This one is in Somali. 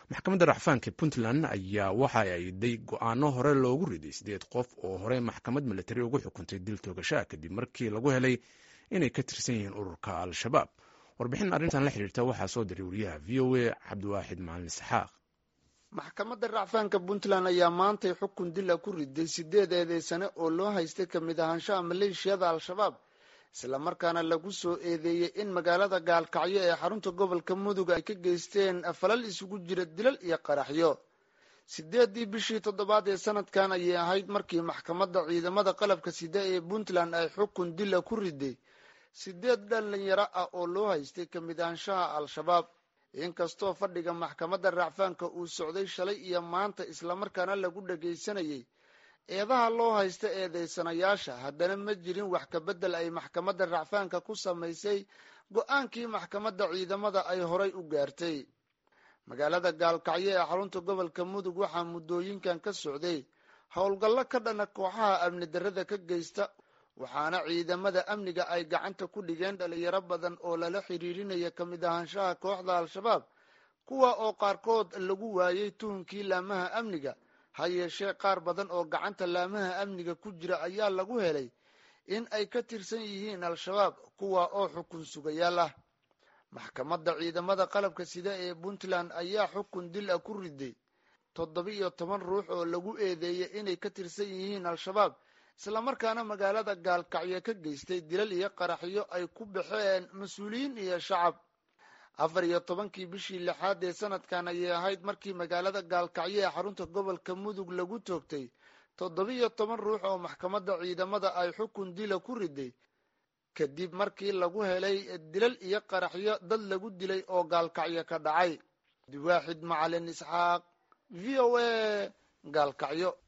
maxkamadda racfaanka puntland ayaa waxa ay day go-aano hore loogu riday sideed qof oo hore maxkamad milatari ugu xukuntay dil toogashaa kadib markii lagu helay inay ka tirsan yihiin ururka al-shabaab warbixin arrintan la xidhiirta waxaa soo diray wariyaha v o a cabdiwaaxid macalin isxaaq maxkamadda racfaanka puntland ayaa maantay xukun dila ku riday sideed eedeysane oo loo haystay ka mid ahaanshaha maleeshiyada al-shabaab islamarkaana lagu soo eedeeyey in magaalada gaalkacyo ee xarunta gobolka mudug ay ka geysteen falal isugu jira dilal iyo qaraxyo sideedii bishii toddobaad ee sanadkan ayay ahayd markii maxkamadda ciidamada qalabka sida ee puntland ay xukun dila ku riday sideed dhalinyaro ah oo loo haystay ka mid ahaanshaha al-shabaab inkastoo fadhiga maxkamadda racfaanka uu socday shalay iyo maanta islamarkaana lagu dhagaysanayay eedaha loo haysta eedeysanayaasha haddana ma jirin wax kabedel ay maxkamadda racfaanka ku samaysay go-aankii maxkamadda ciidamada ay horay u gaartay magaalada gaalkacyo ee xarunta gobolka mudug waxaa muddooyinkan ka socday howlgallo ka dhana kooxaha amni darrada ka geysta waxaana ciidamada amniga ay gacanta ku dhigeen dhalinyaro badan oo lala xiriirinaya ka mid ahaanshaha kooxda al-shabaab kuwa oo qaarkood lagu waayey tuhunkii laamaha amniga ha yeeshee qaar badan oo gacanta laamaha amniga ku jira ayaa lagu helay in ay ka tirsan yihiin al-shabaab kuwa oo xukun sugayaal ah maxkamadda ciidamada qalabka sida ee puntland ayaa xukun dil ah ku riday toddoba-iyo toban ruux oo lagu eedeeyey inay ka tirsan yihiin al-shabaab islamarkaana magaalada gaalkacyo ka geystay dilal iyo qaraxyo ay ku baxeen mas-uuliyiin iyo shacab afar iyo tobankii bishii lixaad ee sanadkan ayay ahayd markii magaalada gaalkacyo ee xarunta gobolka mudug lagu toogtay toddoba-iyo toban ruux oo maxkamadda ciidamada ay xukun dila ku riday kadib markii lagu helay dilal iyo qaraxyo dad lagu dilay oo gaalkacyo ka dhacay diwaaxid macalin isxaaq v o a gaalkacyo